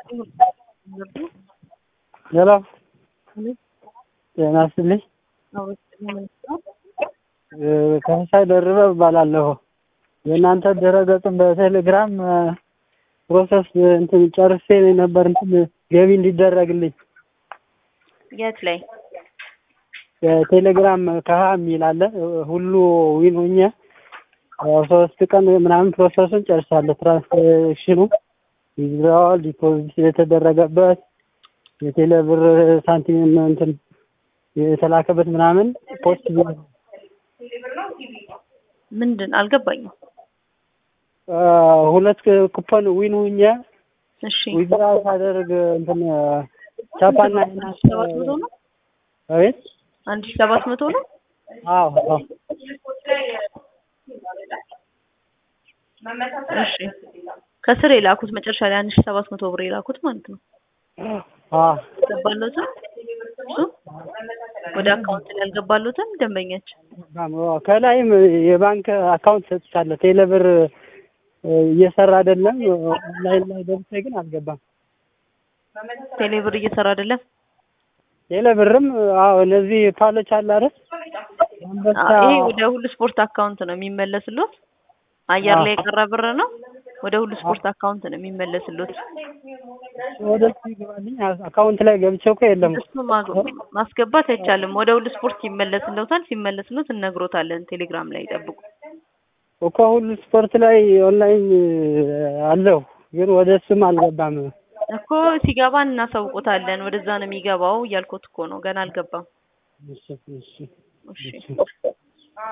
ሄሎ ጤና ይስጥልኝ። ከመሳይ ደርበ እባላለሁ። የእናንተ ድረገጽን በቴሌግራም ፕሮሰስ እንትን ጨርሴ ነበር እንትን ገቢ እንዲደረግልኝ የት ላይ የቴሌግራም ከሀ የሚል አለ ሁሉ ዊን ሆኜ ያው ሶስት ቀን ምናምን ፕሮሰሱን ጨርሳለሁ። ትራንስሌሽኑ ዊዝድራዋል ዲፖዚት የተደረገበት የቴሌ ብር ሳንቲም እንትን የተላከበት ምናምን ፖስት ምንድን አልገባኝም። ሁለት ኩፖን ዊን ሁኜ እሺ ዊዝድራ ሳደርግ እንትን ቻፓና ሰባት መቶ ነው አቤት አንድ ሺህ ሰባት መቶ ነው። አዎ አዎ እሺ ከስር የላኩት መጨረሻ ላይ አንድ ሺህ ሰባት መቶ ብር የላኩት ማለት ነው። አዎ ገባለሁትም እሱ ወደ አካውንት ላይ አልገባለሁትም ደንበኛችን ከላይም የባንክ አካውንት ሰጥቻለሁ። ቴሌብር እየሰራ አይደለም። ኦንላይን ላይ ገብቼ ግን አልገባም። ቴሌብር እየሰራ አይደለም። ቴሌብርም አዎ እነዚህ ፓሎች አለ አይደል? አንበሳ ይሄ ወደ ሁሉ ስፖርት አካውንት ነው የሚመለስሉት። አየር ላይ የቀረ ብር ነው። ወደ ሁሉ ስፖርት አካውንት ነው የሚመለስሉት። ወደ እሱ ይገባልኝ አካውንት ላይ ገብቼ እኮ የለም። እሱ ማግ- ማስገባት አይቻልም። ወደ ሁሉ ስፖርት ይመለስልዎታል። ሲመለስልዎት እነግሮታለን። ቴሌግራም ላይ ይጠብቁ። እኮ ሁሉ ስፖርት ላይ ኦንላይን አለው ግን ወደ እሱም አልገባም። እኮ ሲገባ እናሳውቆታለን። ወደዛ ነው የሚገባው እያልኩት እኮ ነው። ገና አልገባም። እሺ እሺ እሺ